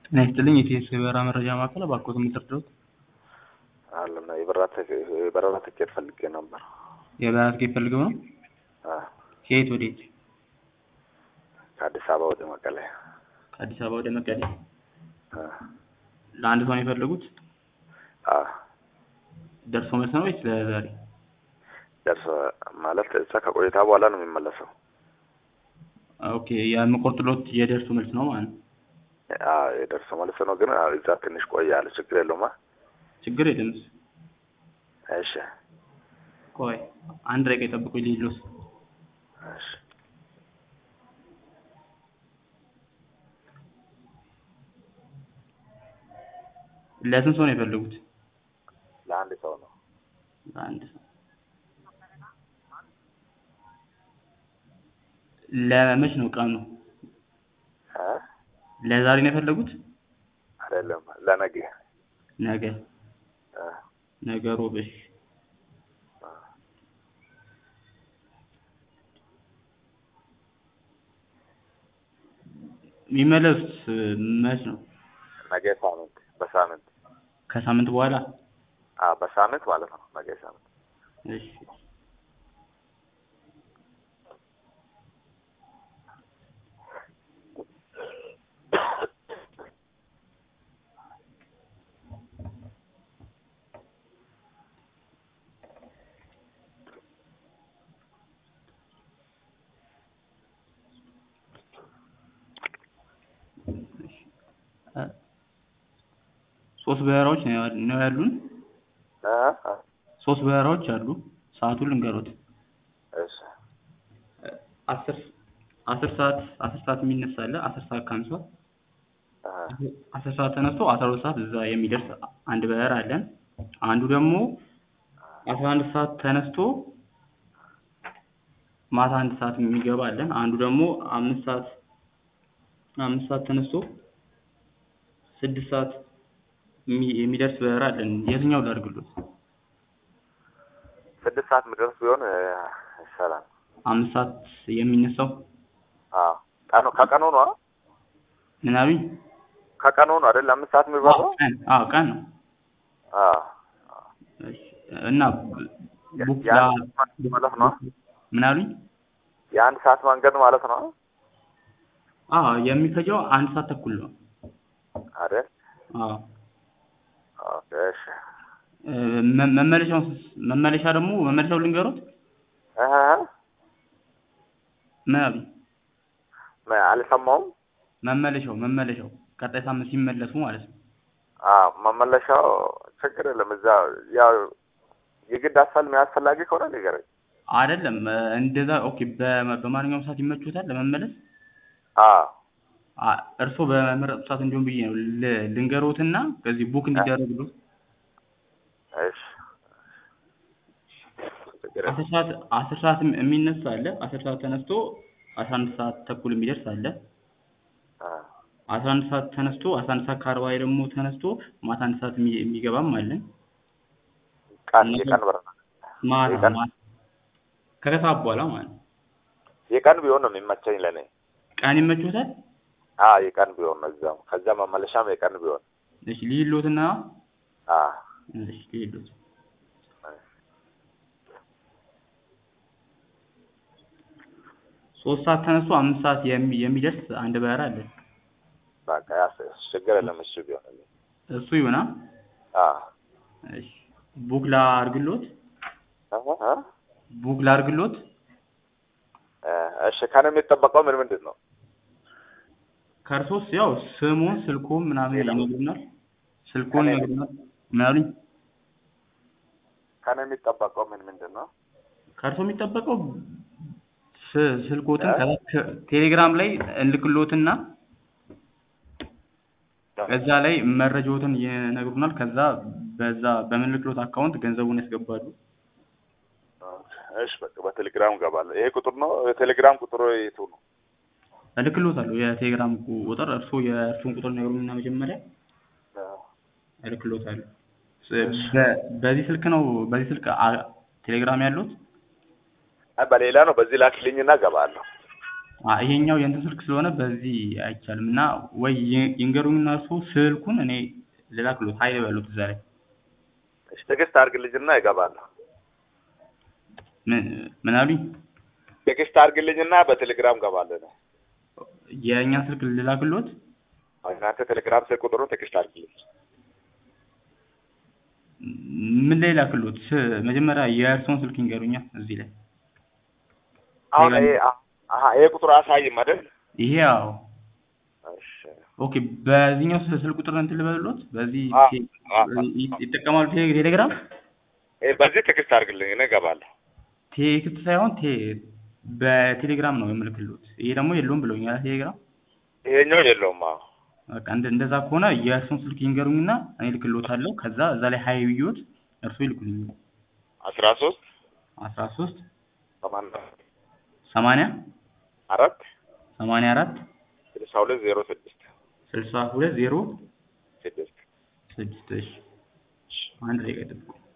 ጤና ይስጥልኝ የኢቲኤስ የበረራ መረጃ ማዕከል እባክዎት የምትረዱት? አለና የበረራ ትኬት ፈልጌ ነበር። የበረራ ትኬት ፈልገው ነው? አዎ፣ ከየት ወዴት? ከአዲስ አበባ ወደ መቀሌ። ከአዲስ አበባ ወደ መቀሌ። አዎ፣ ለአንድ ሰው ነው የፈለጉት? አዎ። ደርሶ መልስ ነው ወይስ ለዛሬ? ደርሶ ማለት እዛ ከቆይታ በኋላ ነው የሚመለሰው። ኦኬ የምቆርጥሎት የደርሶ መልስ ነው ማለት ነው። አዎ፣ የደርሶ መልስ ነው ግን አዎ፣ እዛ ትንሽ ቆያለሁ። ችግር የለውማ። ችግር የለም። እሱ እሺ፣ ቆይ አንድ ደቂቃ ይጠብቁኝ ልሂድ። እሺ። ለስንት ሰው ነው የፈለጉት? ለአንድ ሰው ነው። ለአንድ ሰው። ለመች ነው ቀኑ? እ ለዛሬ ነው የፈለጉት? አይደለም ለነገ። ነገ እ ነገ ሮብ። እሺ የሚመለሱት መች ነው? ነገ ሳምንት በሳምንት ከሳምንት በኋላ? አዎ፣ በሳምንት ማለት ነው። ነገ ሳምንት እሺ ሶስት በረራዎች ነው ያሉ- ነው ያሉን። እ እ ሶስት በረራዎች አሉ። ሰዓቱን ልንገሮት። እሺ አስር አስር ሰዓት አስር ሰዓት የሚነሳ አለ። አስር ሰዓት ከአምሳ እ አስር ሰዓት ተነስቶ አስራ ሁለት ሰዓት እዛ የሚደርስ አንድ በረራ አለን። አንዱ ደግሞ አስራ አንድ ሰዓት ተነስቶ ማታ አንድ ሰዓት የሚገባ አለን። አንዱ ደግሞ አምስት ሰዓት አምስት ሰዓት ተነስቶ ስድስት ሰዓት የሚ- የሚደርስ በረራ አለን። የትኛው ላድርግሎት? ስድስት ሰዓት የሚደርስ ቢሆን እ ይሻላል። አምስት ሰዓት የሚነሳው አዎ፣ ቀኑ ከቀኑ ነው አ? ምን አሉኝ? ከቀኑ ነው አይደል? አምስት ሰዓት የሚበራው? ቀን አዎ ቀን ነው። አዎ እሺ፣ እና ቡክ ላ- የአንድ ሰዓት ማለት ነው። ምን አሉኝ? የአንድ ሰዓት መንገድ ማለት ነው አዎ የሚፈጀው አንድ ሰዓት ተኩል ነው። አይደል? አዎ ኦኬ፣ እሺ። እ፣ መ- መመለሻው መመለሻ ደግሞ መመለሻው ልንገሮት? እ ምን አሉኝ? ምን አልሰማሁም። መመለሻው መመለሻው ቀጣይ ሳምንት ሲመለሱ ማለት ነው። አዎ መመለሻው ችግር የለም። እዛ ያው የግድ አስፈል የሚያስፈላጊ ከሆነ ንገረኝ። አይደለም እ፣ እንደዛ ኦኬ። በ- በማንኛውም ሰዓት ይመቹታል ለመመለስ? አዎ አ- እርስዎ በመረጡ ሰዓት እንዲሆን ብዬ ነው ል- ልንገሮትና ከዚህ ቡክ እንዲደረግሎት እሺ፣ ችግር የለም። አስር ሰዓት አስር ሰዓት የሚነሳ አለ። አስር ሰዓት ተነስቶ አስራ አንድ ሰዓት ተኩል የሚደርስ አለ። አዎ አስራ አንድ ሰዓት ተነስቶ አስራ አንድ ሰዓት ከአርባ ላይ ደግሞ ተነስቶ ማታ አንድ ሰዓት የሚ- የሚገባም አለን። ቀን የቀን በረራ ማታ የቀን ማታ ከከሰዓት በኋላ ማለት ነው። የቀን ቢሆን ነው የሚመቸኝ ለእኔ። ቀን ይመችዎታል? አዎ የቀን ቢሆን ነው እዛም ከዛ መመለሻም የቀን ቢሆን እሺ ልሂድሎትና አዎ እሺ ልሂድሎት ሶስት ሰዓት ተነስቶ አምስት ሰዓት የሚ- የሚደርስ አንድ በረራ አለ። በቃ ያስ ችግር የለም። እሱ ቢሆን እሱ ይሆና አዎ እሺ ቡክ ላድርግሎት እ እ ቡክ ላድርግሎት እ እሺ ከእኔ የሚጠበቀው ምን ምንድን ነው? ከእርሶስ ያው ስሙን ስልኩን ምናምን ሌላ? ይነግሩናል። ስልኩን ከእኔ ይነግሩናል። ምን አሉኝ? ከእኔ የሚጠበቀው ምን ምንድን ነው? ከእርሶ የሚጠበቀው ስ- ስልኮትን እ? ከዛ ከ- ቴሌግራም ላይ እንልክሎትና እዛ ላይ መረጃዎትን ይነግሩናል። ከዛ በዛ በምንልክሎት አካውንት ገንዘቡን ያስገባሉ። እሺ በቃ በቴሌግራም እገባለሁ። ይሄ ቁጥር ነው የቴሌግራም ቁጥሩ የቱ ነው? እልክሎታለሁ የቴሌግራም ቁጥር እርሶ የእርሱን ቁጥር ይነግሩኝና መጀመሪያ እልክሎታለሁ። በ- በዚህ ስልክ ነው በዚህ ስልክ አ- ቴሌግራም ያሉት? አይ በሌላ ነው። በዚህ ላክልኝና እገባለሁ። አ ይሄኛው የእንትን ስልክ ስለሆነ በዚህ አይቻልም እና ወይ ይ- ይንገሩኝና እሱ ስልኩን እኔ ልላክሎት ሀይል በሉት እዛ ላይ እሺ ትዕግስት አድርግልኝና እገባለሁ። ምን ምን አሉኝ? ትዕግስት አድርግልኝና በቴሌግራም እገባለሁ። የእኛን ስልክ ልላክሎት እናንተ ቴሌግራም ስልክ ቁጥሩን ትዕግስት አድርግልኝ። ምን ላይ ላክሎት? ስ- መጀመሪያ የእርስዎን ስልክ ይንገሩኛ እዚህ ላይ አሁን ቴሌግራም- ይሄ አ- አሀ ይሄ ቁጥሩ አሳይም አይደል? ይሄ አዎ እሺ ኦኬ በዚህኛው ስ- ስልክ ቁጥር እንትን ልበልሎት በዚህ አ- ቴ- አ- ይ- ይጠቀማሉ ቴ- ቴሌግራም ይሄ በዚህ ትዕግስት አድርግልኝ እኔ እገባለሁ። ቴክስት ሳይሆን ቴ በቴሌግራም ነው የምልክሎት ይሄ ደግሞ የለውም ብለውኛል ቴሌግራም ይሄኛው የለውም። አዎ በቃ እንደ እንደዛ ከሆነ የእርሱን ስልክ ይንገሩኝና እኔ ልክሎታለሁ ከዛ እዛ ላይ ሀይ ብዮት እርሱ ይልኩልኝ አስራ ሶስት አስራ ሶስት ሰማንያ ሰማንያ አራት ሰማንያ አራት ስልሳ ሁለት ዜሮ ስድስት ስልሳ ሁለት ዜሮ ስድስት ስድስት እሺ አንድ ደቂቃ ይጠብቁ